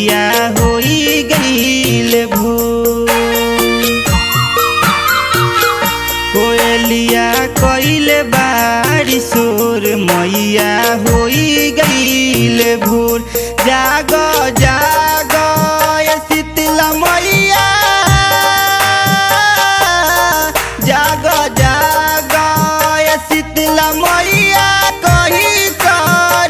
कोयलिया होई गईल भोर कोयलिया कइल बारी सोर मैया होई गईल भोर जाग जाग ए शीतला मैया जाग जाग ए शीतला मैया कही कर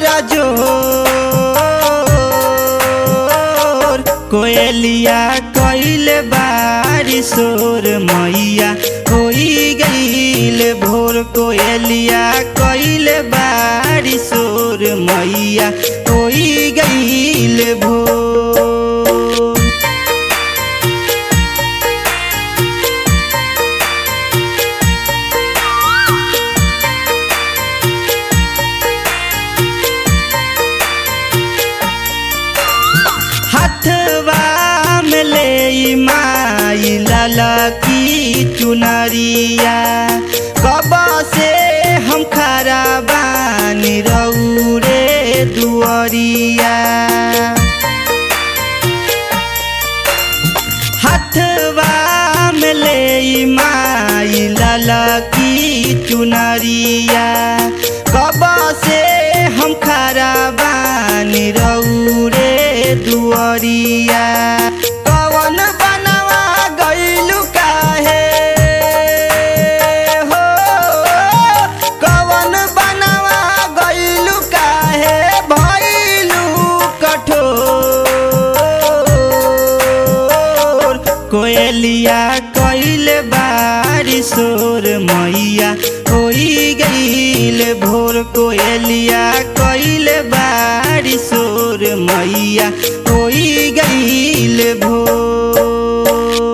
जोर कोयलिया कइल बारी सोर मैया होई गईल भोर कोयलिया कइल बारी सोर मैया होई गईल भोर हथवा में ले माई ललकी चुनरिया कब से हम खरा बानी रौरे दुअरिया हथवा में ले माई ललकी चुनरिया कब से हम खरा बानी रौरे दुअरिया कवन बनवा गइलु काहे हो कवन बनवा गइलु काहे भइलु कठोर कोयलिया कइल बारी सोर मैया होई गईल भोर कोयलिया कइल बारी सोर मैया होई गईल भोर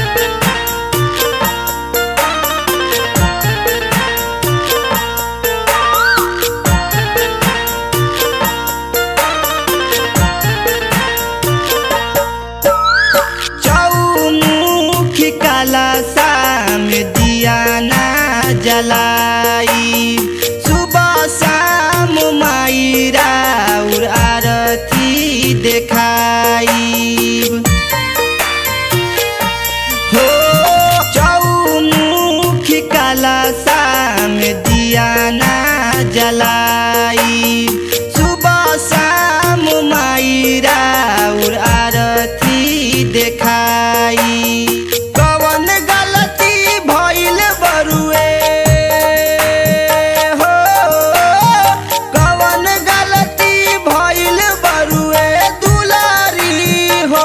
चौमुखी काला शाम दिया ना जलाई सुबह शाम माई राउर आरती देखाई हो चौमुखी काला शाम दिया ना जलाई सुबह शाम माई राउर आरती देखाई कवन गलती भइल बरुए हो कवन गलती भइल बरुए दुलारी हो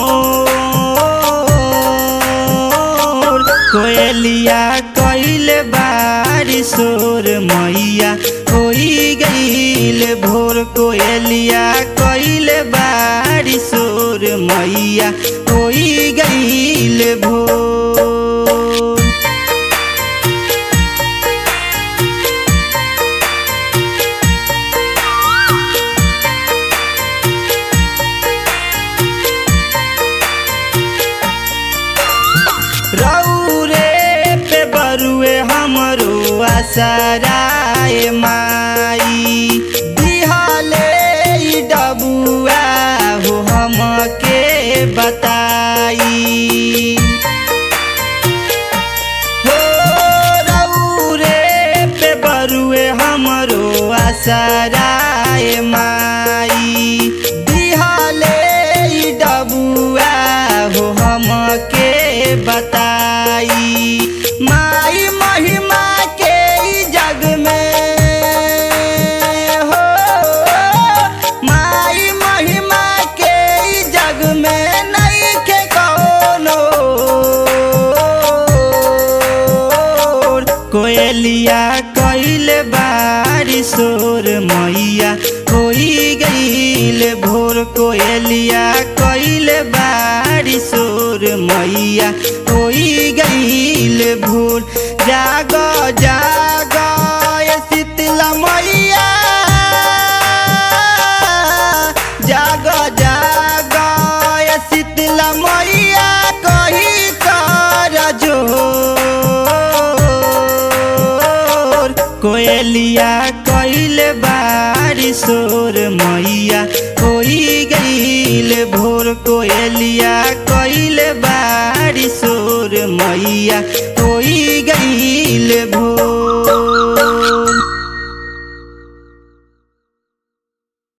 मोर कोयलिया कइल बारी सोर मैया होई गईल भोर कोयलिया कइल बारी सोर मैया होई गईल भोर रौरे पे बरुए हमरो आसराए माई दिहले ई डबुआ हो हमके बताई हो रौरे पे बरुए हमरो आसराए माई दिहले ई डबुआ हो हमके बताई माई महिमा के ई जग में हो माई महिमा के ई जग में नइखे कौनो कोयलिया कइल बारी सोर मैया होई गईल भोर कोयलिया कइल बारी सोर मैया होई गईल भोर जाग जाग ए शीतला मैया जाग जाग ए शीतला मैया कही कर जोर कोयल कोयलिया कैल बारी सोर मैया होई गईल भोर कोयलिया कैल बारी सोर मैया होई गईल भोर